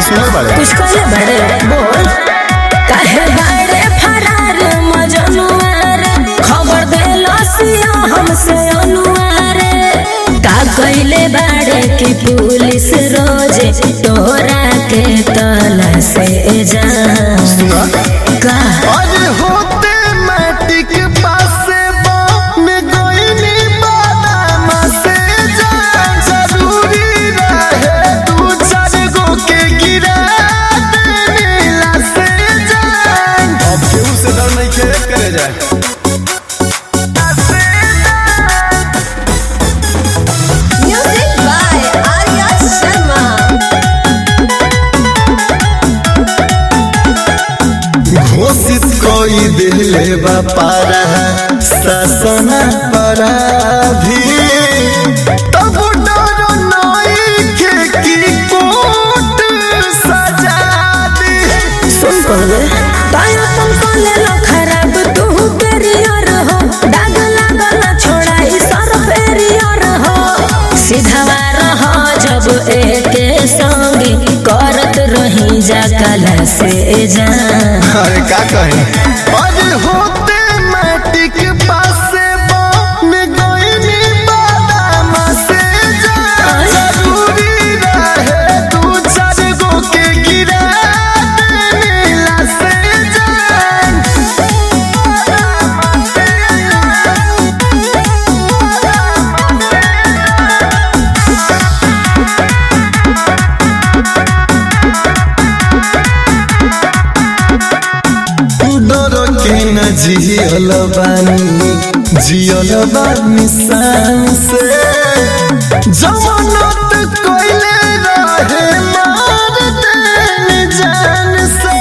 सुनल बाड़े कुछ कहले बड़े बोल काहे बड़े फरार मजनुआर खबर देलो सिया हमसे अनुआर का कइले बाड़े कि पुलिस रोजे तोरा के तलाशे जा सुना का अरे होते मैटिक पासे में गोइनी बादाम से जान जरूरी रहे दू चार गो के गिरा देला से जान अब केहू से डर नहीं खे करे जाए म्यूजिक बाय आर्या शर्मा घोषित कोई दिले बापारा शासन पराधी तब डर नहीं के की कोट सजा दी सुन पहले ताया तुम कले लो खराब तू पेरियर हो दाग लागल छोड़ाई सर पेरियर हो सीधावा रह जब एके संगी करत रही जा कला से जा अरे का कहे अरे होते मैटिक पासे में गोइनी बादाम से जान जरूरी रहे दू चार गो के गिरा देला से जान डर के न जियल बानी जियल बानी शान से जमानत कोइले रहे मार देन जान से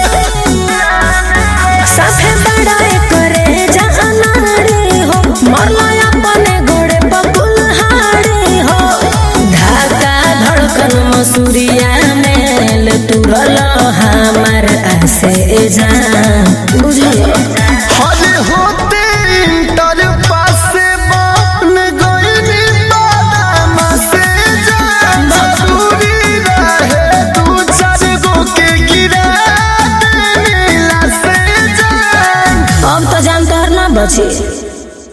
साथे बड़ा करे जहानारे हो मरला अपने गोड़े बकुल हारे हो ढाका धड़कन मसूरिया मेल तुरल हमार आसे जा बुझियो हरे होते इंटर पासे बन गइनी बादाम से जान जरूरी रहे दू चार गो के गिरा देला से जान अब तो जानकार ना बची